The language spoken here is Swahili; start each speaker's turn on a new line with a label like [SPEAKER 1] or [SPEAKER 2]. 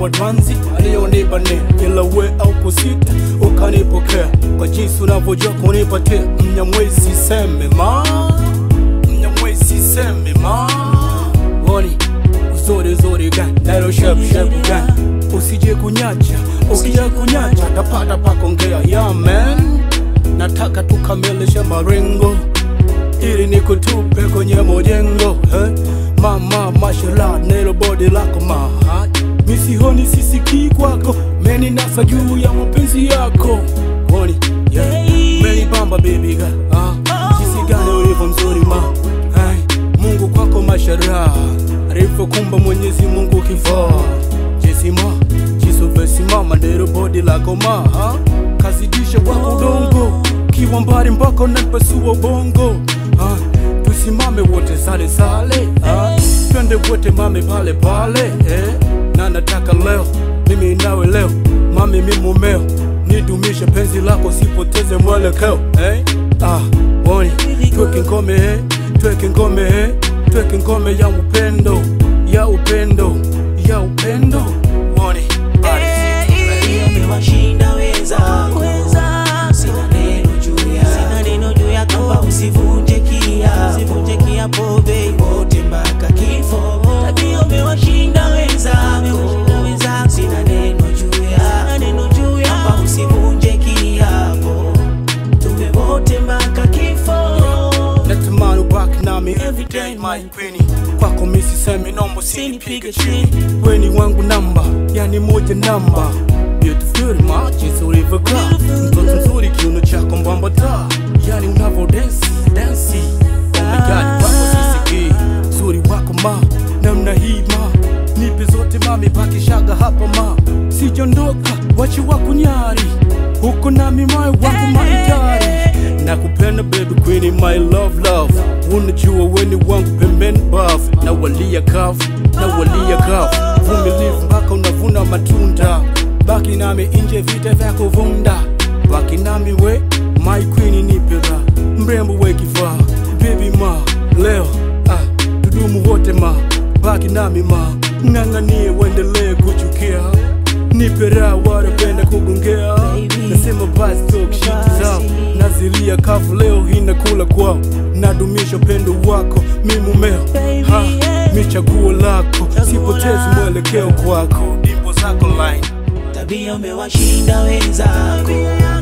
[SPEAKER 1] wadwanzi aliyonipa ne ila we au kusita ukanipokea kwa jinsi unavyojua kunipatia mnyamwezi seme ma mnyamwezi seme ma Woni uzuri uzuri gani nalo shepu shepu gani usije kunyacha ukija kunyacha tapata pakongea ya man nataka tukamilishe marengo ili nikutupe kwenye mojengo eh? mama mashallah nelo bodi lako ma misihoni sisikii kwako meni nasa juu ya mapenzi yako woni yeah. meni bamba baby ga ah. jinsi gani ulivyo mzuri ma hey. mungu kwako mashara alivyokumba mwenyezi mungu kifaa jesima jisuvesimama nero bodi lako ma ah. kazidisha kwa udongo kiwa mbali mpaka unanipasua bongo ah, tusimame wote sale sale ah, twende wote mame pale pale eh, na nataka leo mimi nawe leo mami mi mumeo nidumishe penzi lako sipoteze mwelekeo eh, ah, woni tweke ngome eh, tweke ngome eh, tweke ngome ya upendo ya upendo ya upendo woni body
[SPEAKER 2] umewashinda wenzako sina neno juu ya sina neno juu ya kamba usivunje kia usivunje kia pobe wote mpaka kifo tabia umewashinda wenzako sina neno juu ya sina neno juu ya kamba usivunje kiapo tuwe wote mpaka kifo
[SPEAKER 1] natamani ubaki nami everyday my queen kwako misi semi nombo sinipige chini weni wangu namba yani moja namba beautiful ma jinsi ulivyokaa mtoto mzuri kiuno chako mbamba taa yani unavo densi densi oh my god kwako sisikii zuri wako ma namna hii ma nipe zote mami pakishaga hapa ma sijondoka wachi wako nyari huko nami moyo wangu maitari nakupenda baby queen my love love unajua weni wangu pembeni baf na walia kafu na walia kafu vumilivu mpaka unavuna matunda baki nami nje vita vya kuvunda baki nami we my queen nipera mrembo we kifaa baby ma leo ah, tudumu wote ma baki nami ma ng'ang'anie uendelee kuchukia nipera wanapenda kugongea nasema basi talk shit zao nazilia kavu leo inakula kwao nadumisha upendo wako mi mumeo ha, mi chaguo lako sipotezi mwelekeo kwako dimbo zako line
[SPEAKER 2] tabia umewashinda wenzako